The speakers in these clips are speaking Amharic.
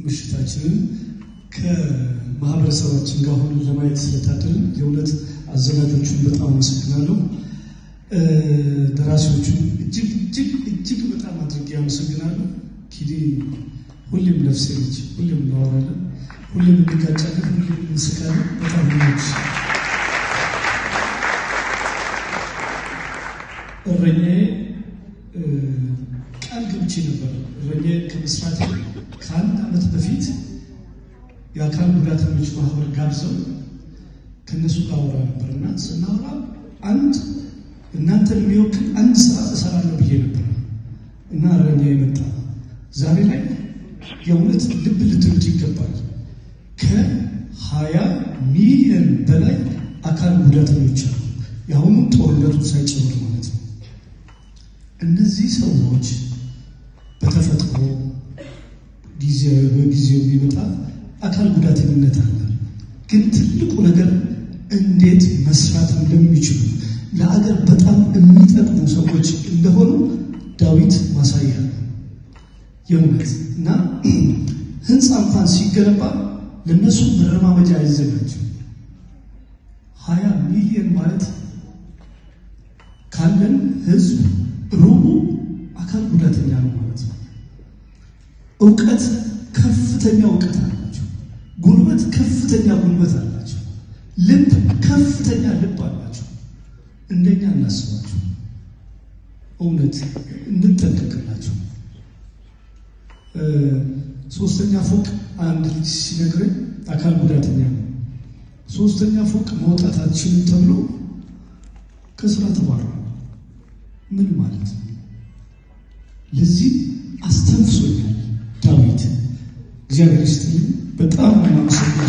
ምሽታችንን ከማህበረሰባችን ጋር ሆነን ለማየት ስለታደልን የእውነት አዘጋጆቹን በጣም አመሰግናለሁ። ደራሲዎቹን እጅግ እጅግ እጅግ በጣም አድርጌ አመሰግናለሁ። ኪዲ ሁሌም ነፍሴ ነች። ሁሌም እናወራለን፣ ሁሌም እንጋጫለን፣ ሁሌም እንስቃለን። በጣም ነች። እረኛዬ ቃል ገብቼ ነበር። እረኛዬ ከመስራቴ ከአንድ ዓመት በፊት የአካል ጉዳተኞች ማህበር ጋብዘው ከእነሱ ጋር አወራ ነበር እና ስናወራ አንድ እናንተን የሚወክል አንድ ስራ እሰራለሁ ብዬ ነበር እና እረኛ የመጣ ዛሬ ላይ የእውነት ልብ ልትሉት ይገባል። ከሀያ ሚሊዮን በላይ አካል ጉዳተኞች አሉ። የአሁኑ ጦርነቱን ሳይጨምር ማለት ነው። እነዚህ ሰዎች በተፈጥሮ ጊዜያዊ በጊዜው የሚመጣ አካል ጉዳተኝነት አለ። ግን ትልቁ ነገር እንዴት መስራት እንደሚችሉ ለአገር በጣም የሚጠቅሙ ሰዎች እንደሆኑ ዳዊት ማሳያ ነው። የእውነት እና ህንፃ እንኳን ሲገነባ ለእነሱ መረማመጃ አይዘጋጅም። ሀያ ሚሊዮን ማለት ካለን ህዝብ ሩቡ አካል ጉዳተኛ ነው ማለት ነው። እውቀት ከፍተኛ እውቀት አላቸው። ጉልበት ከፍተኛ ጉልበት አላቸው። ልብ ከፍተኛ ልብ አላቸው። እንደኛ እናስባቸው። እውነት እንጠንቀቅላቸው። ሶስተኛ ፎቅ አንድ ልጅ ሲነግረኝ አካል ጉዳተኛ ነው። ሶስተኛ ፎቅ መውጣት አትችልም ተብሎ ከስራ ተባረረ። ምን ማለት ነው? ለዚህ አስተንፍሶኛል ዳዊት። እግዚአብሔር ይስጥልኝ። በጣም ማመሰግነው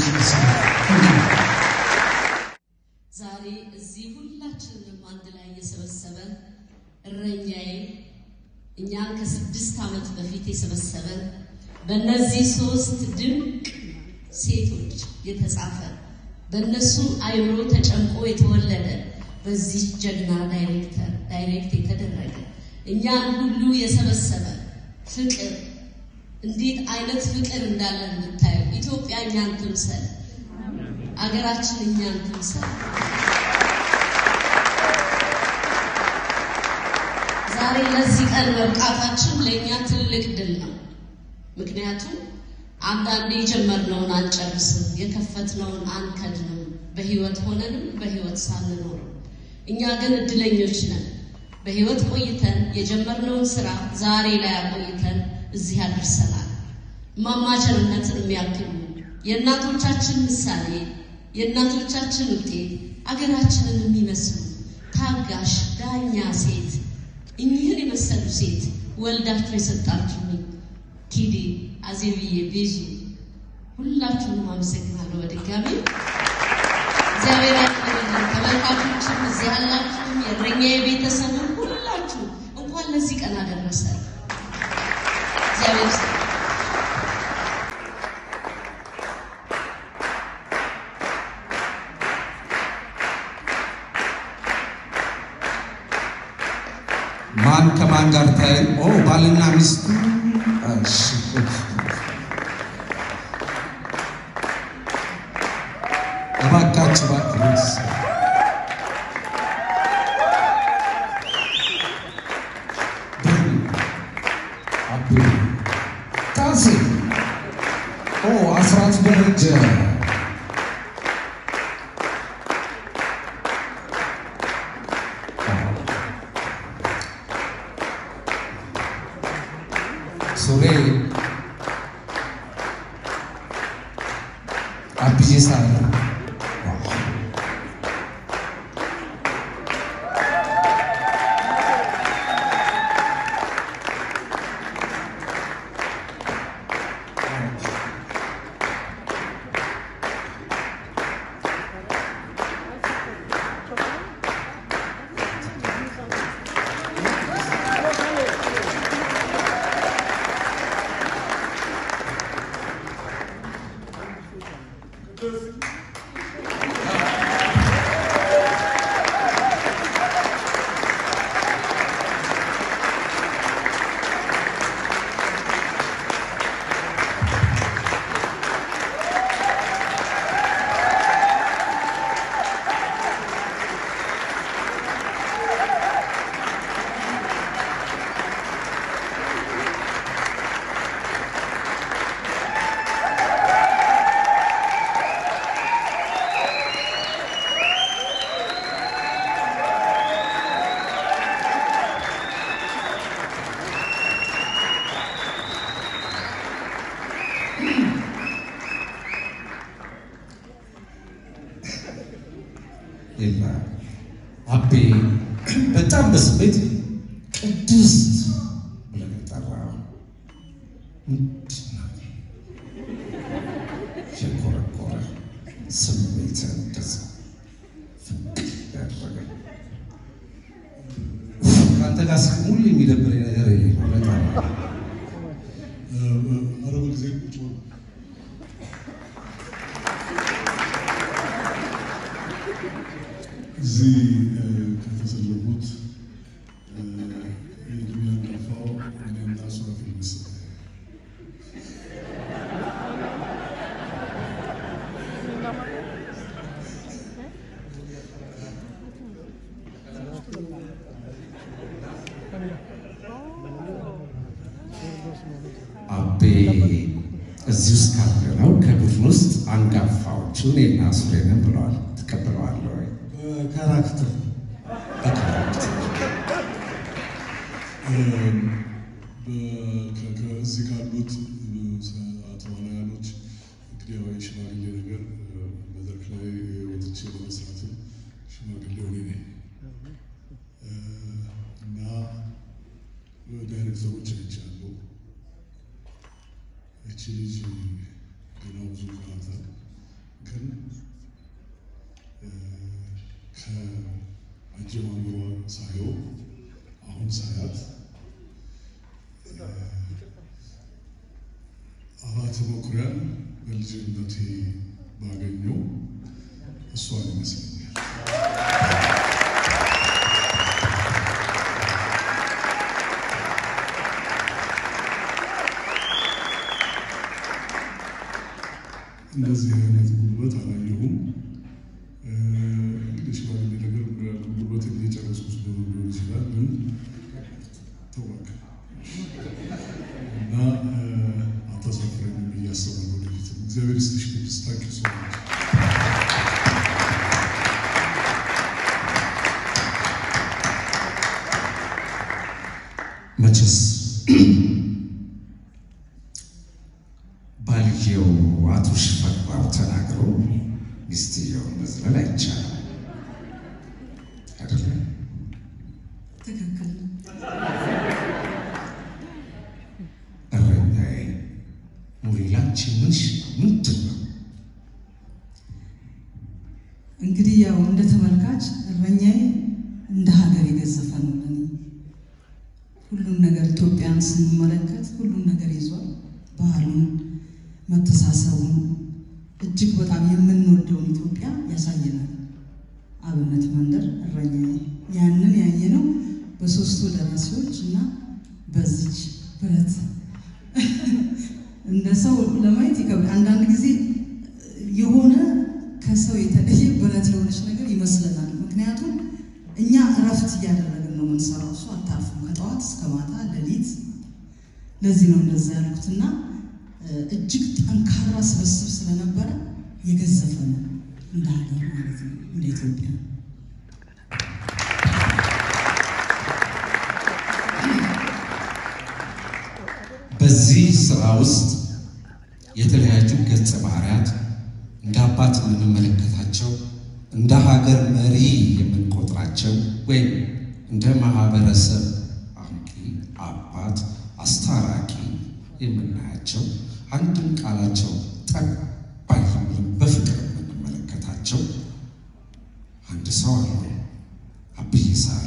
ዛሬ እዚህ ሁላችንንም አንድ ላይ የሰበሰበን እረኛዬ እኛን ከስድስት ዓመት በፊት የሰበሰበን በእነዚህ ሶስት ድንቅ ሴቶች የተጻፈ በእነሱ አይምሮ ተጨምቆ የተወለደ በዚህ ጀግና ዳይሬክተር ዳይሬክት የተደረገ እኛን ሁሉ የሰበሰበ ፍቅር እንዴት አይነት ፍቅር እንዳለን የምታየው ኢትዮጵያ እኛን ትምሰል፣ አገራችን እኛን ትምሰል። ዛሬ ለዚህ ቀን መብቃታችን ለእኛ ትልቅ ድል ነው። ምክንያቱም አንዳንዴ የጀመርነውን አንጨርስም፣ የከፈትነውን አንከድንም፣ በህይወት ሆነንም በህይወት ሳንኖርም። እኛ ግን እድለኞች ነን። በህይወት ቆይተን የጀመርነውን ስራ ዛሬ ላይ አቆይተን እዚህ አድርሰናል። እማማ ቸርነትን የሚያክሉ የእናቶቻችን ምሳሌ፣ የእናቶቻችን ውጤት፣ አገራችንን የሚመስሉ ታጋሽ ዳኛ ሴት እኚህን የመሰሉ ሴት ወልዳችሁ የሰጣችሁኝ ኪዴ፣ አዜብዬ፣ ቤዙ ሁላችሁንም አመሰግናለሁ በድጋሚ እግዚአብሔር ያክብርልን። ተመልካቾችም እዚህ ያላችሁም የእረኛዬ ቤተሰብም ሁላችሁ እንኳን ለዚህ ቀን አደረሰ። እግዚአብሔር ይስጥ። ማን ከማን ጋር ታይ? ኦ ባልና ሚስት። እሺ እባካችሁ እባክህ ጣሴ ኦ አስራት ደረጀ ሱሬ አብዬ ሳለ Thank አቤ በጣም በስሜት ቅድስት ብለን የጠራው ምንድን ነው? የኮረኮረ ስሜት እንደዛ ፍቅር ያደረገ ከአንተ ጋር ስቅ ሁሉ የሚደብረኝ ነገር ይሄ ነው። በጣም አረብ ጊዜ ቁጭ ብሎ እዚህ ከተሰለፉት የእድሜ አንጋፋው እኔና ሱራፌል መሰለኝ። አቤ እዚህ ውስጥ ካለነው ከቡድን ውስጥ አንጋፋዎቹ እኔና ሱሬ ነን ብለዋል። ትቀበለዋለህ ወይ? ካራክተር በካራክተር ከዚህ ካሉት ተዋናያኖች እንግዲህ ያው የሽማግሌ ነገር መድረክ ላይ ወጥቼ ለመስራትም ሽማግሌው እኔ ነኝ እና ዳይሬክተሮች አይቻለሁ። እቺ ልጅ ገና ብዙ ይቀራታል፣ ግን ከአጀማመሯ ሳየው አሁን ሳያት አባተ መኩሪያን በልጅነቴ ባገኘው እሷን ይመስለኛል። እንደዚህ አይነት ጉልበት አላየሁም። እንግዲህ ሽማግሌ ነገር ጉልበት እየጨረስኩ ስለሆነ ሊሆን ይችላል፣ ግን ተዋክ እና አታሳፍረኝም ብዬ አስባለሁ። ወደፊት እግዚአብሔር ይስጥሽ ቅድስት ታንኪ ሶ ማች መቼስ ባልየው አቶ ሽፈራው ተናግሮ ሚስትየውን መዝለል አይቻልም አይደለም? ትክክል ነው። እረኛዬ ሙሌላንቺ ምንሽ ምንድን ነው? እንግዲህ ያው እንደ ተመልካች እረኛዬ እንደ ሀገር የገዘፈ ነው ለኔ። ሁሉም ነገር ኢትዮጵያን ስንመለከት ሁሉም ነገር ይዟል። ባህሉን፣ መተሳሰቡን እጅግ በጣም የምንወደውን ኢትዮጵያ ያሳየናል። አብነት መንደር እረኛዬ ያንን ያየነው በሶስቱ ደራሲዎች እና በዚች ብረት እንደ ሰው ለማየት ይከብዳል። አንዳንድ ጊዜ የሆነ ከሰው የተለየ ብረት የሆነች ነገር ይመስለናል። ምክንያቱም እኛ እረፍት እያደረግን ነው የምንሰራው። እሱ አታርፍም ከጠዋት እስከ ማታ ሌሊት። ለዚህ ነው እንደዛ ያልኩትና እጅግ ጠንካራ ስብስብ ስለነበረ የገዘፈ ነው እንደ ሀገር ማለት ነው እንደ ኢትዮጵያ። በዚህ ስራ ውስጥ የተለያዩ ገጸ ባህሪያት እንደ አባት የምንመለከታቸው እንደ ሀገር መሪ የምንቆጥራቸው ወይም እንደ ማህበረሰብ አንቂ፣ አባት፣ አስታራቂ የምናያቸው አንድም ቃላቸው ጠብ ባይልም በፍቅር የምንመለከታቸው አንድ ሰው አሉ። አብይ ሳሉ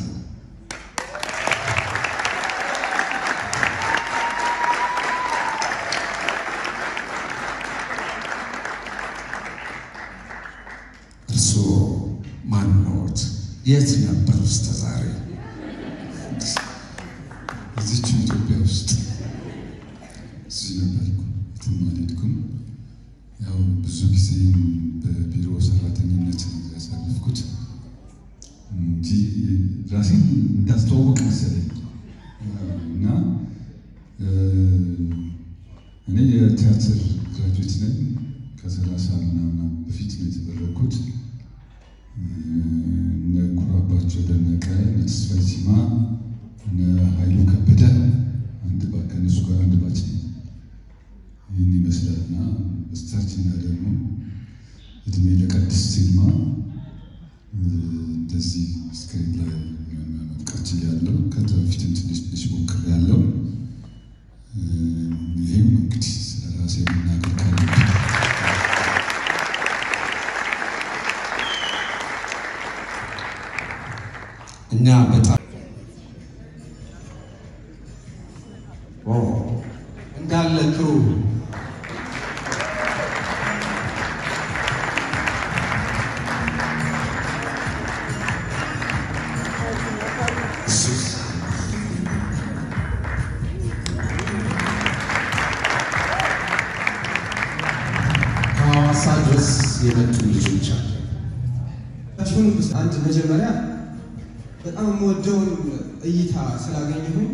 እርስዎ ማንኖት? የት ነበር እስከ ዛሬ? እዚች ኢትዮጵያ ውስጥ እዚህ ነበርኩ፣ የትም አልሄድኩም። ያው ብዙ ጊዜ በቢሮ ሰራተኝነት ነው ያሳለፍኩት እንጂ ራሴን እንዳስተዋወቅ መሰለኝ እና እኔ የቲያትር ግራጁዌት ነኝ። ከሰላሳ ምናምን በፊት ነው የተመረኩት። እነ ኩራባቸው ደነቀ፣ እነ ተስፋዬ ሲማ፣ እነ ኃይሉ ከበደ አንድ ባ ከእነሱ ጋር አንድ ባች ነኝ። ይህን ይመስላል እና በስተርጅና ደግሞ እድሜ ለቅድስት ሲልማ እንደዚህ ስክሪን ላይ መጥቀት ያለው ከበፊትም ትንሽ ትንሽ ሞክር ያለው ይህም እንግዲህ ስለ ራሴ መናገር ካለብኝ እኛ በጣም ኦ እንዳለ ክሩ እሱስ ከሐዋሳ ድረስ የመጡ ልጆች አሉ። ሹን አንድ መጀመሪያ በጣም የምወደውን እይታ ስላገኘሁኝ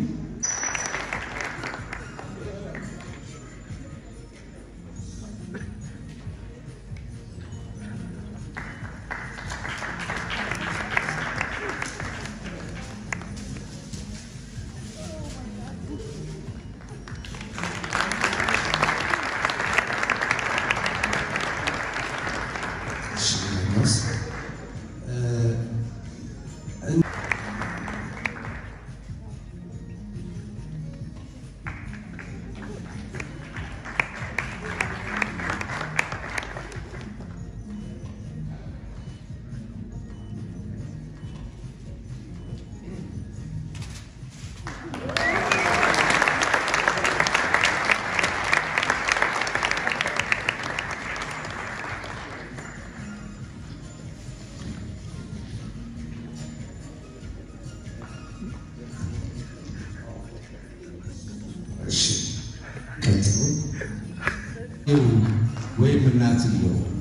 እሺ፣ ዮሐንስ እሺ ቀጥሎ ይኸው ወይም እናትየው